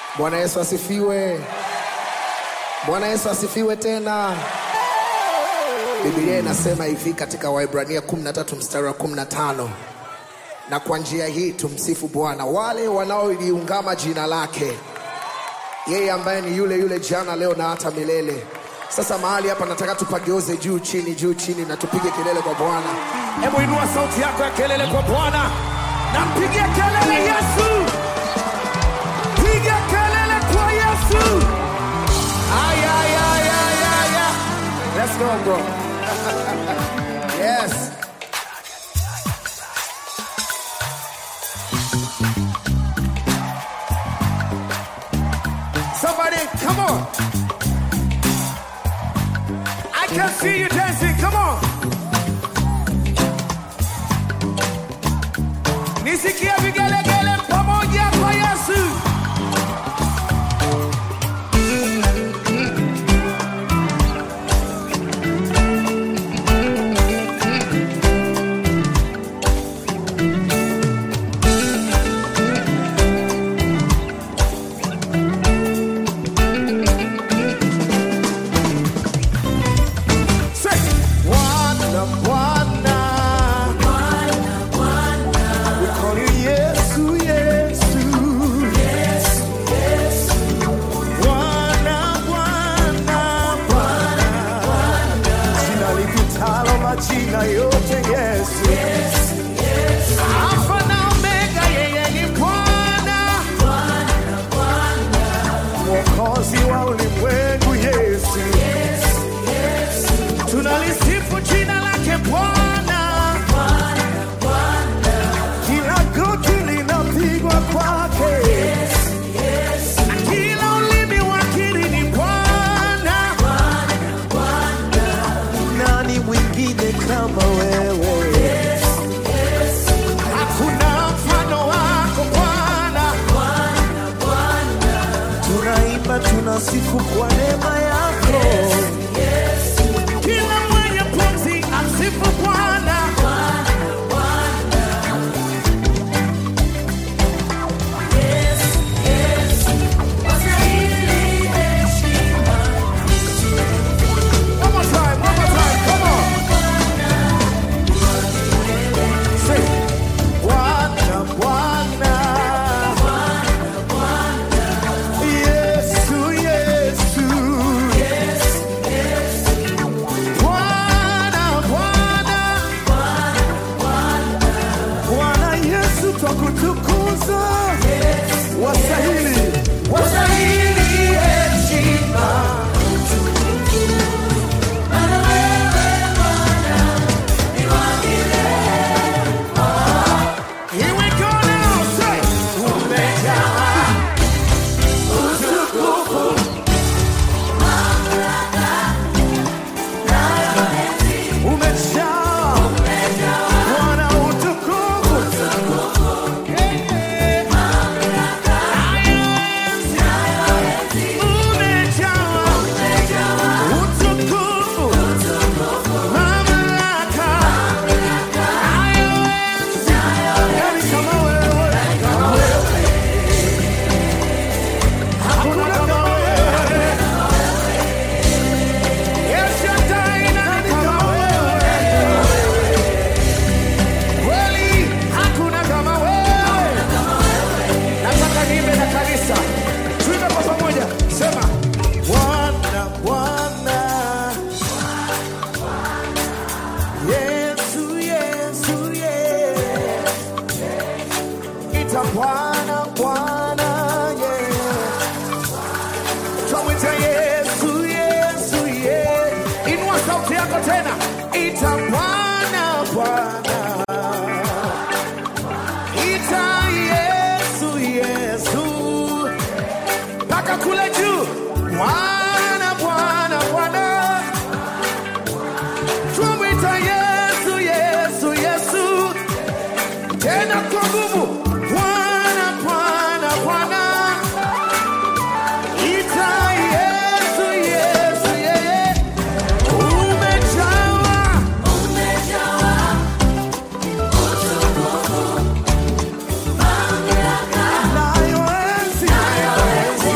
Bwana Yesu asifiwe. Bwana Yesu asifiwe tena. Biblia inasema hivi katika Waibrania 13 mstari wa 15, na kwa njia hii tumsifu Bwana wale wanaoliungama jina lake, yeye ambaye ni yule yule jana, leo na hata milele. Sasa mahali hapa nataka tupageuze juu chini, juu chini, na tupige kelele kwa Bwana. Hebu inua sauti yako ya kelele kwa Bwana na mpigie kelele Yesu, piga kelele kwa Yesu. Aya, aya, aya, aya, aya. Let's go, bro. yes. Somebody, come on. I can see you dancing. Come on. Nisikie vigelegele pamoja kwa Yesu. Say, Bwana, Bwana. We call you Yesu, Yesu. Bwana, Bwana, Bwana. Jina lipitalo majina yote Yesu. Alfa na Omega, yeye ni Bwana. Mwokozi wa ulimwengu Yesu. Tunalisifu jina lake Bwana. Kila goti linapigwa kwake. Na kila ulimi wakiri ni Bwana. Nani mwingine kama wewe? Hakuna mfano wako Bwana. Tunaimba, tunasifu kwa neema yako. Kila mwenye pumzi amsifu Bwana. One more time, one more time, come on. Say, Bwana, Bwana. Yesu, Yesu. Bwana, Bwana. Bwana Yesu twakutukuza. Wastahili, wastahili heshima. Here we go now, say, umejaa utukufu, umejaa Bwana utukufu, Eh, enzi, umejaa utukufu, mamlaka, hayo enzi. Nani kama wewe? Hakuna kama wewe. El Shaddai, nani kama wewe? Kweli, hakuna kama wewe. Nataka niimbe na kanisa. Tuimbe kwa pamoja. Sema, Bwana, Bwana. Yesu, Yesu, Yesu. Ita Bwana, Bwana, yeah. Tumwite Yesu, Yesu, yeah. Inua sauti yako tena. Ita Bwana, Bwana. Ita Yesu, Yesu. Mpaka kule juu. Bwana, Bwana, Bwana. Tumwita Yesu, Yesu, Yesu. Tena kwa nguvu. Bwana, Bwana, Bwana. Ita Yesu, Yesu, yeye. Umejawa. Nayo enzi.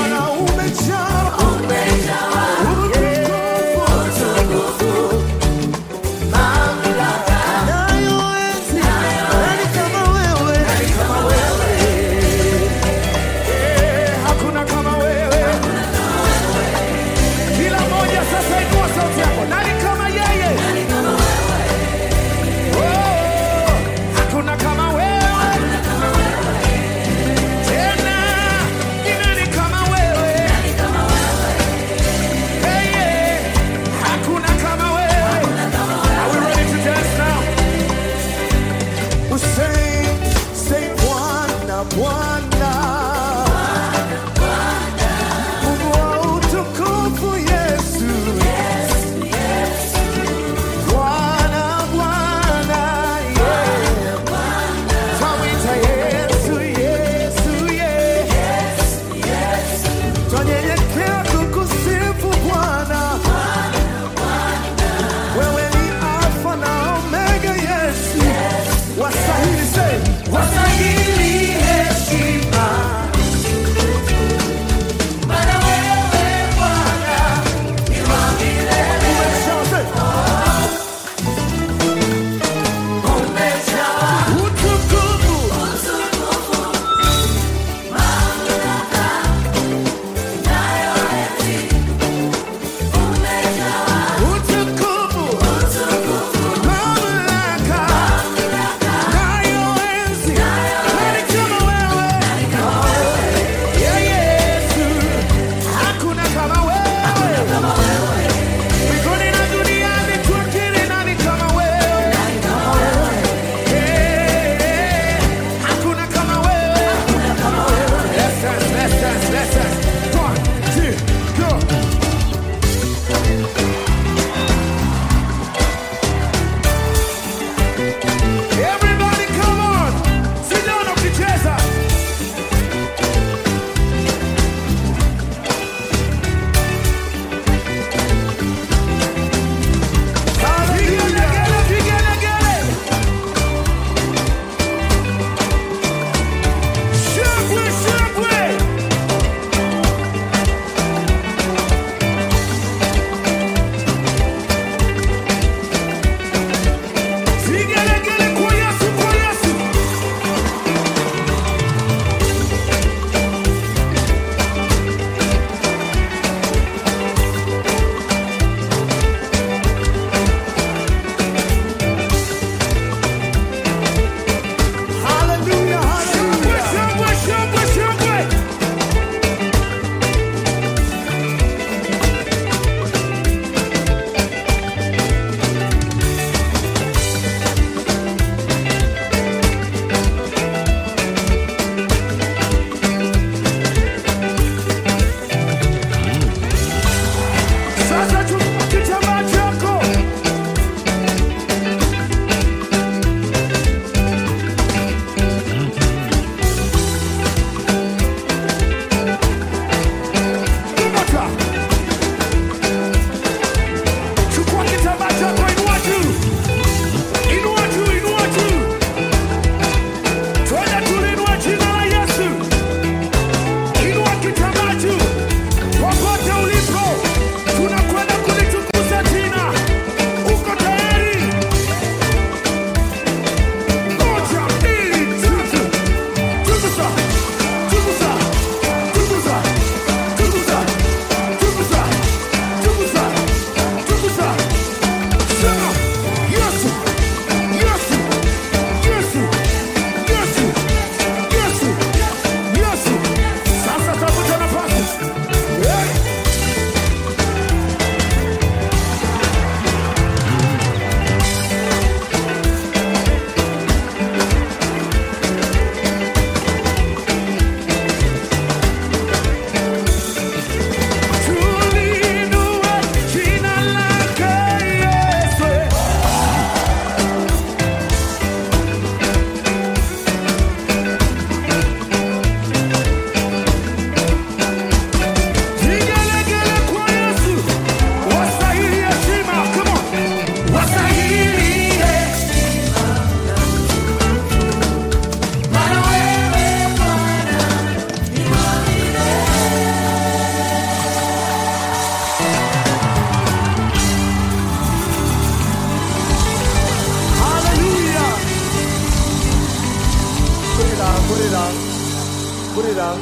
down.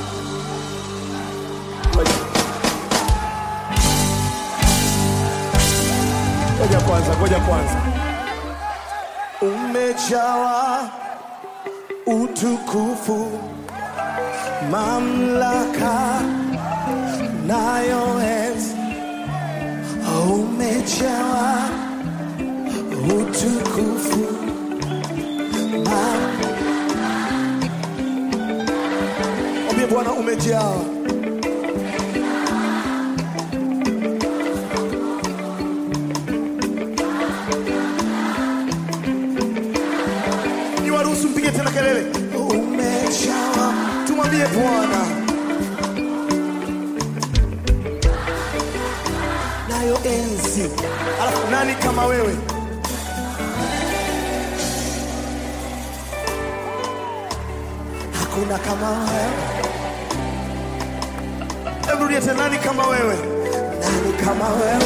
Ngoja. Ngoja kwanza, ngoja kwanza. Umejawa utukufu, mamlaka nayo enzi. Umejawa utukufu, mam- Mwambie Bwana umejawa niwaruhusu mpige tena kelele umejawa tumwambie bwana nayo enzi alafu nani kama wewe hakuna kama wewe Hebu rudia tena nani kama wewe nani kama wewe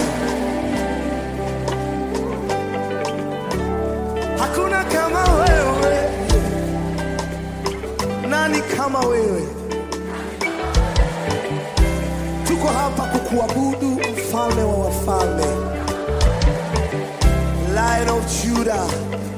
hakuna kama wewe nani kama wewe tuko hapa kukuabudu mfalme wa wafalme lion of judah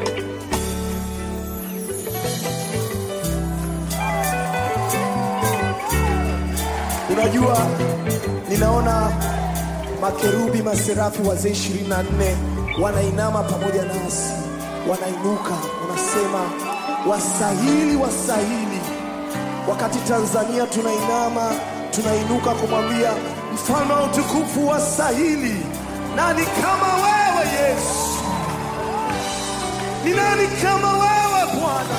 unajua ninaona makerubi maserafi wazee ishirini na nne wanainama pamoja nasi wanainuka wanasema wasahili wasahili wakati tanzania tunainama tunainuka kumwambia mfalme wa utukufu wasahili nani kama wewe yesu ni nani kama wewe bwana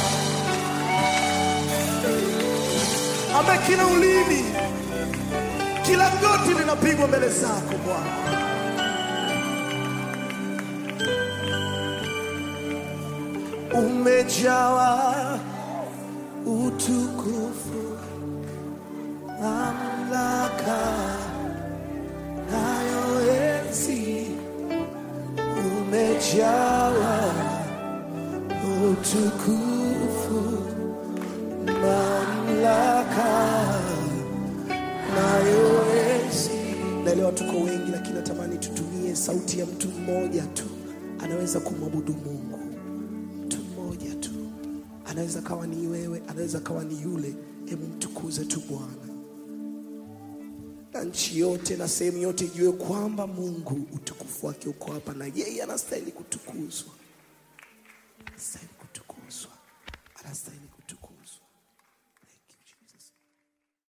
ambaye kila ulimi kila goti linapigwa mbele zako bwana umejawa utukufu mamlaka nayo enzi umejawa utukufu mamlaka nayo enzi naelewa tuko wengi lakini natamani tutumie sauti ya mtu mmoja tu anaweza kumwabudu mungu mtu mmoja tu anaweza kawa ni wewe anaweza kawa ni yule hebu mtukuze tu bwana na nchi yote na sehemu yote ijue kwamba mungu utukufu wake uko hapa na yeye anastahili kutukuzwa anastahili kutukuzwa anastahili